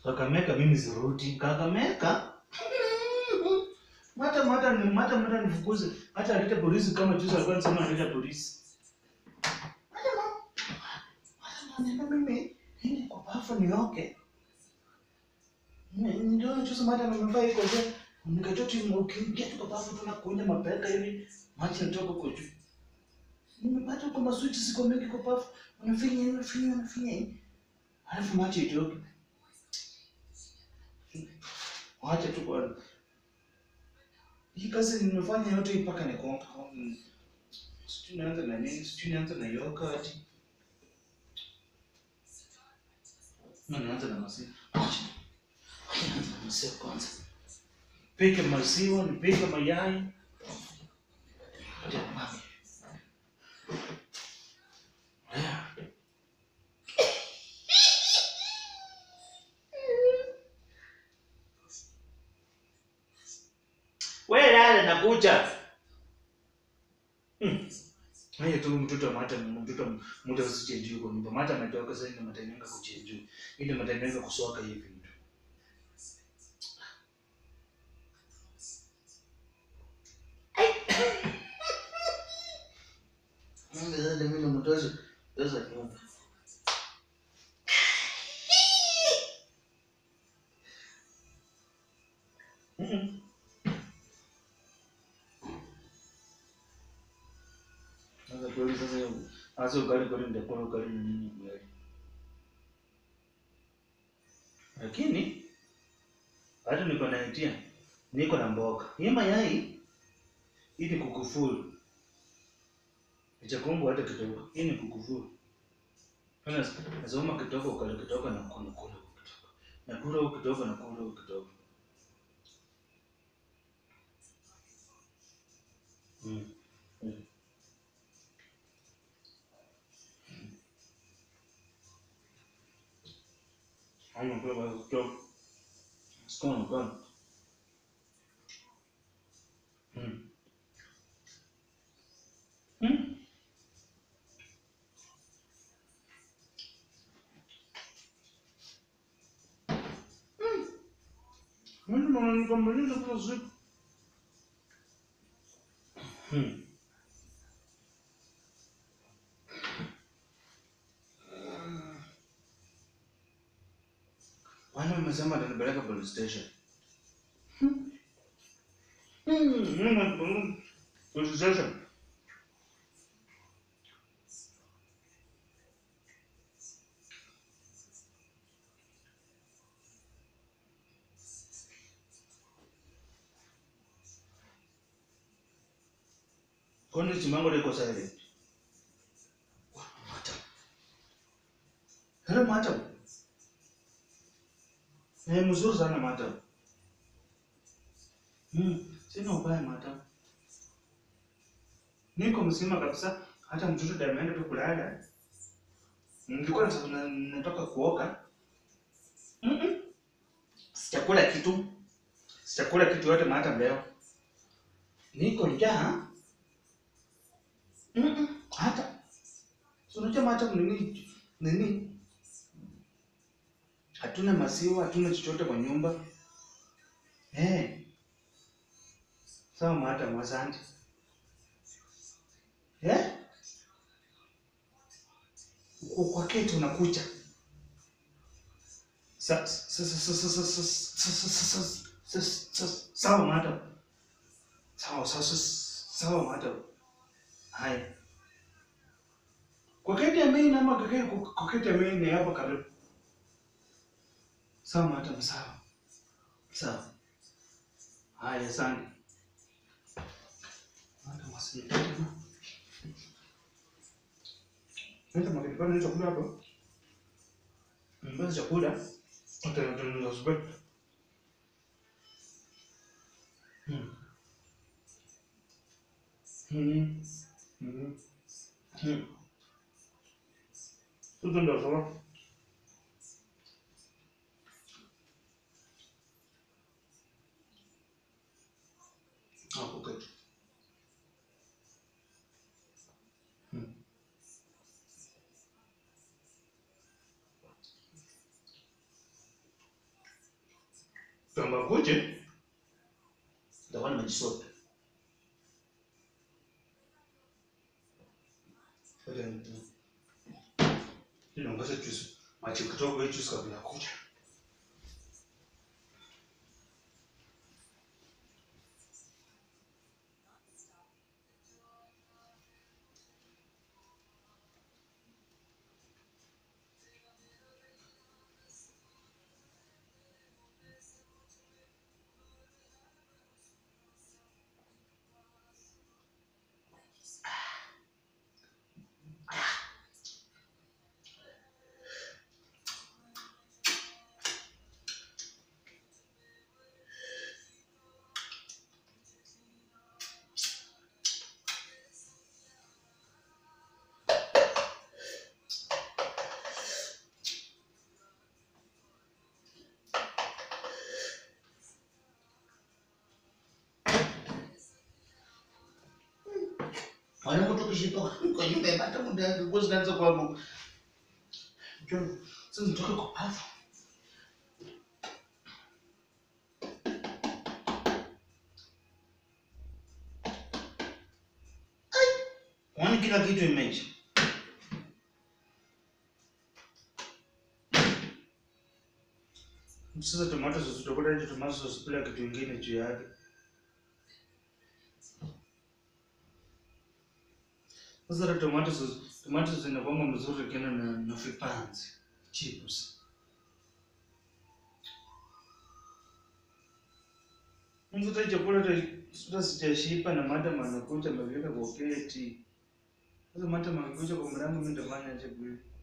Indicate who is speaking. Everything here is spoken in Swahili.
Speaker 1: Kakameka mimi zirudi. Kakameka. Mata mata ni mata mata nifukuze. Hata alete polisi kama juzi alikuwa anasema analeta polisi. Mata mata. Mata ananiambia mimi nini kwa bafu nioke. Ndio juzi mata amevaa iko je. Nikajua tu ukiingia tu kwa bafu tunakunya mapeka hivi. Maji yanatoka huko juu. Nimepata kwa maswiti siko mengi kwa bafu. Unafinya hivi, unafinya, unafinya hivi. Halafu maji itoke. Wacha tu bwana. Hii kazi nimefanya yote mpaka nikonga. Sijui nianze na nini, sijui nianze na yogurt. Na nianze na maziwa. Wacha. Wacha nianze na maziwa kwanza. Pike maziwa, nipike mayai. Wacha mami. Yeah. Wewe lala nakuja. Hmm. Haya tu mtoto mata mtoto mtoto usichenjue kwa nyumba. Mata ametoka sasa ndio matanyenga kuchenjue. Ndio matanyenga kusoka hivi mtu. Mungu ndio mimi mtoto. Sasa nyumba. Mhm. Sasa kweli sasa hiyo hasa ugali kweli nitakuwa ugali ni nini ugali. Lakini hata niko na idea. Niko na mboga. Hii mayai hii ni kukufuru. Ichakumbu hata kidogo. Hii ni kukufuru. Kana nasoma kidogo ukale kidogo na kula kula kidogo. Na kula huko kidogo na kula huko kidogo. Mm. Mm. Haya kwa kwa kidogo. Sikona kwa. Mm. Mm. Mimi naona nikamaliza kwa siku. Hmm. Kwani umesema atanipeleka police station? Hmm. Hmm. Mimi police station. Kwani simango liko silent? Wah, Madam. Hello madam. Eh, mzuri sana madam. Hmm, sina ubaya madam. Niko mzima kabisa, hata mtoto ndiye ameenda tu kulala. Nilikuwa nata- na- natoka kuoga. Mm-mm. Sijakula kitu. Sijakula kitu yote madam leo. Niko njaa. Mm-mm. Hata. So unajua madam nini nini? Hatuna maziwa, hatuna chochote kwa nyumba. Eh. Sawa madam, asante. Eh? Uko kwa keti unakuja. Sa sa sa sa sa sa sa sa sa sa sa sa sawa madam. Sawa sawa sawa madam. Haya. Kwa keti ya main ama kwa keti kwa keti ya main ni hapa karibu. Sawa madam, sawa. Sawa. Haya, asante. Madam, asante. Nenda makipana hicho chakula hapo. Mbona chakula? Utatengeneza supu. Hmm. Hmm. Hmm. Hmm. Tudo ndio sawa. Hapo kwetu. Hmm. Kama kuje nitakuwa nimejisota. Ngoja ni- niongeze juice. Maji kidogo ya juice kabla ya kuja. Mwanangu tukishitoka kwa nyumba yapata muda wake kwa zinaanza kwa mu. Njoo, sasa nitoke kwa bafu. Ai, Kwani kila kitu imeisha? Sasa tomato sauce tutakuta hizo tomato sauce bila kitu kingine juu yake. Sasa hata tomato sauce, tomato sauce inakuwa mzuri kena na, na vipanzi chips. Mtu hata chakula hata hata sijashiba na madam anakuja ameviweka kwa keti. Sasa madam akikuja kwa mlango mimi nitafanya aje kweli?